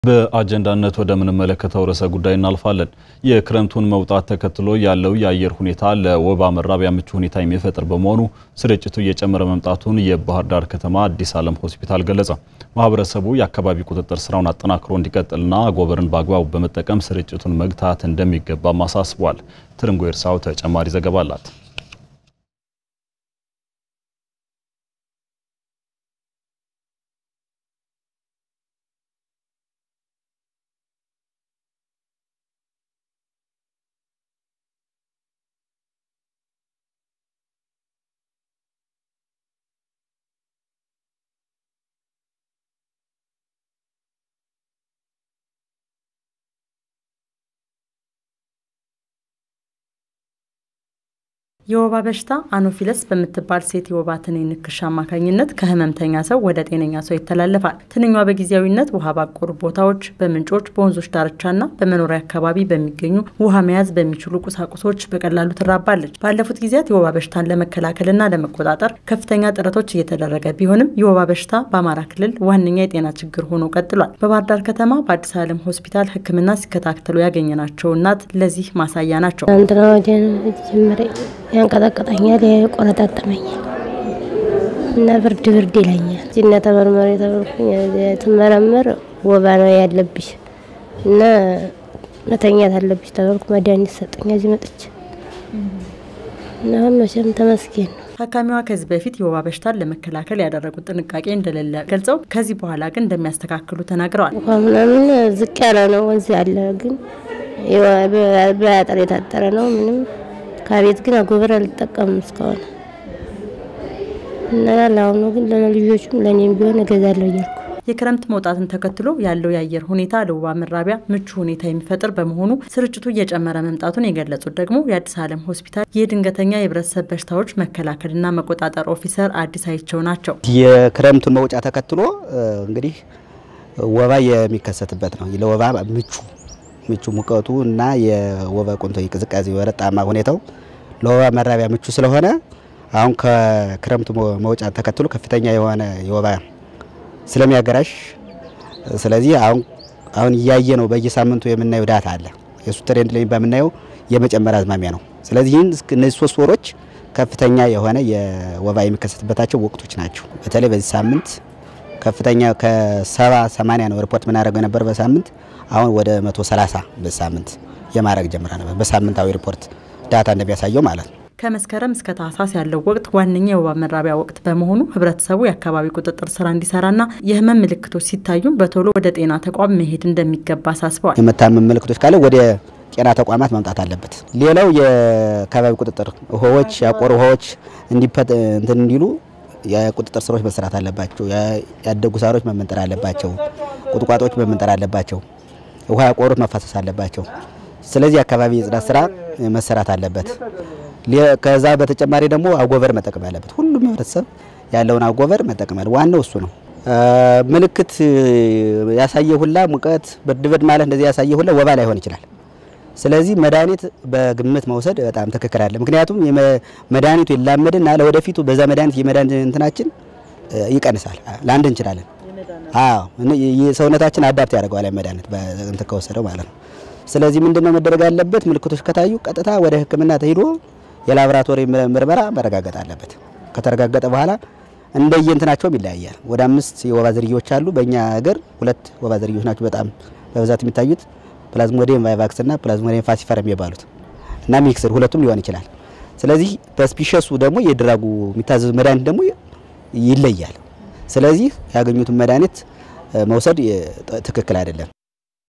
በአጀንዳነት ወደምንመለከተው ርዕሰ ጉዳይ እናልፋለን። የክረምቱን መውጣት ተከትሎ ያለው የአየር ሁኔታ ለወባ መራቢያ ምቹ ሁኔታ የሚፈጥር በመሆኑ ስርጭቱ እየጨመረ መምጣቱን የባህር ዳር ከተማ አዲስ ዓለም ሆስፒታል ገለጸ። ማህበረሰቡ የአካባቢ ቁጥጥር ስራውን አጠናክሮ እንዲቀጥልና አጎበርን በአግባቡ በመጠቀም ስርጭቱን መግታት እንደሚገባም አሳስቧል። ትርንጎ ኤርሳው ተጨማሪ ዘገባ አላት። የወባ በሽታ አኖፊለስ በምትባል ሴት የወባ ትንኝ ንክሻ አማካኝነት ከህመምተኛ ሰው ወደ ጤነኛ ሰው ይተላለፋል። ትንኟ በጊዜያዊነት ውሃ ባቆሩ ቦታዎች፣ በምንጮች፣ በወንዞች ዳርቻና በመኖሪያ አካባቢ በሚገኙ ውሃ መያዝ በሚችሉ ቁሳቁሶች በቀላሉ ትራባለች። ባለፉት ጊዜያት የወባ በሽታን ለመከላከልና ለመቆጣጠር ከፍተኛ ጥረቶች እየተደረገ ቢሆንም የወባ በሽታ በአማራ ክልል ዋነኛ የጤና ችግር ሆኖ ቀጥሏል። በባህር ዳር ከተማ በአዲስ ዓለም ሆስፒታል ሕክምና ሲከታተሉ ያገኘናቸው እናት ለዚህ ማሳያ ናቸው። ያንቀጠቅጠኛል፣ ያቆረጣጠመኛል እና ብርድ ብርድ ይለኛል። እዚህና ተመርመር የተበልኩኝ ትመረመር ወባ ነው ያለብሽ እና መተኛት አለብሽ ተበልኩ። መድኃኒት ሰጠኝ እዚህ መጥቼ እና መቼም ተመስገን ነው። ታካሚዋ ከዚህ በፊት የወባ በሽታን ለመከላከል ያደረጉት ጥንቃቄ እንደሌለ ገልጸው ከዚህ በኋላ ግን እንደሚያስተካክሉ ተናግረዋል። ውሃ ምናምን ዝቅ ያለ ነው፣ ወንዝ ያለ ግን በአጥር የታጠረ ነው ምንም ከቤት ግን አጎበር አልጠቀምም እስካሁን እና ለአሁኑ ግን ለልጆቹም ለእኔም ቢሆን እገዛለሁ እያልኩ የክረምት መውጣትን ተከትሎ ያለው የአየር ሁኔታ ለወባ መራቢያ ምቹ ሁኔታ የሚፈጥር በመሆኑ ስርጭቱ እየጨመረ መምጣቱን የገለጹት ደግሞ የአዲስ ዓለም ሆስፒታል የድንገተኛ የህብረተሰብ በሽታዎች መከላከልና መቆጣጠር ኦፊሰር አዲስ አይቸው ናቸው። የክረምቱን መውጫ ተከትሎ እንግዲህ ወባ የሚከሰትበት ነው። ለወባ ምቹ ምቹ ሙቀቱ እና የወባ ቁንቶ ቅዝቃዜ ወረጣማ ሁኔታው ለወባ መራቢያ ምቹ ስለሆነ አሁን ከክረምቱ መውጫ ተከትሎ ከፍተኛ የሆነ የወባ ስለሚያገራሽ ስለዚህ አሁን አሁን እያየ ነው። በየሳምንቱ የምናየው ዳታ አለ። የሱ ትሬንድ ላይ በምናየው የመጨመር አዝማሚያ ነው። ስለዚህ እነዚህ ሶስት ወሮች ከፍተኛ የሆነ የወባ የሚከሰትበታቸው ወቅቶች ናቸው። በተለይ በዚህ ሳምንት ከፍተኛ ከሰባ ሰማንያ ነው ሪፖርት የምናደርገው የነበር በሳምንት አሁን ወደ 130 በሳምንት የማድረግ ጀምራ ነበር። በሳምንታዊ ሪፖርት ዳታ እንደሚያሳየው ማለት ነው። ከመስከረም እስከ ታህሳስ ያለው ወቅት ዋነኛ የወባ መራቢያ ወቅት በመሆኑ ህብረተሰቡ የአካባቢ ቁጥጥር ስራ እንዲሰራና የህመም ምልክቶች ሲታዩም በቶሎ ወደ ጤና ተቋም መሄድ እንደሚገባ አሳስበዋል። የመታመም ምልክቶች ካለ ወደ ጤና ተቋማት መምጣት አለበት። ሌላው የአካባቢ ቁጥጥር ውሃዎች፣ ያቆሩ ውሃዎች እንትን እንዲሉ የቁጥጥር ስራዎች መሰራት አለባቸው። ያደጉ ሳሮች መመንጠር አለባቸው። ቁጥቋጦዎች መመንጠር አለባቸው። ውሃ ያቆሩት መፋሰስ አለባቸው። ስለዚህ የአካባቢ የጽዳት ስራ መሰራት አለበት። ከዛ በተጨማሪ ደግሞ አጎበር መጠቀም ያለበት ሁሉም ህብረተሰብ ያለውን አጎበር መጠቀም ያለ ዋናው እሱ ነው። ምልክት ያሳየ ሁላ ሙቀት፣ ብርድ ብርድ ማለት እንደዚህ ያሳየ ሁላ ወባ ላይሆን ይችላል። ስለዚህ መድኃኒት በግምት መውሰድ በጣም ትክክል አለ። ምክንያቱም መድኃኒቱ ይላመድና ለወደፊቱ በዛ መድኃኒት የመድኃኒት እንትናችን ይቀንሳል። ለአንድ እንችላለን። አዎ ሰውነታችን አዳፕት ያደርገዋል መድኃኒት እንትን ከወሰደው ማለት ነው። ስለዚህ ምንድነው መደረግ ያለበት? ምልክቶች ከታዩ ቀጥታ ወደ ሕክምና ተሄዶ የላቦራቶሪ ምርመራ መረጋገጥ አለበት። ከተረጋገጠ በኋላ እንደየእንትናቸውም ይለያያል። ወደ አምስት የወባ ዝርያዎች አሉ። በእኛ ሀገር ሁለት ወባ ዝርያዎች ናቸው በጣም በብዛት የሚታዩት ፕላዝሞዲየም ቫይቫክስ እና ፕላዝሞዲየም ፋሲፈረም የሚባሉት እና ሚክስድ ሁለቱም ሊሆን ይችላል። ስለዚህ በስፒሸሱ ደግሞ የድራጉ የሚታዘዙ መድኃኒት ደግሞ ይለያል። ስለዚህ ያገኙትን መድኃኒት መውሰድ ትክክል አይደለም።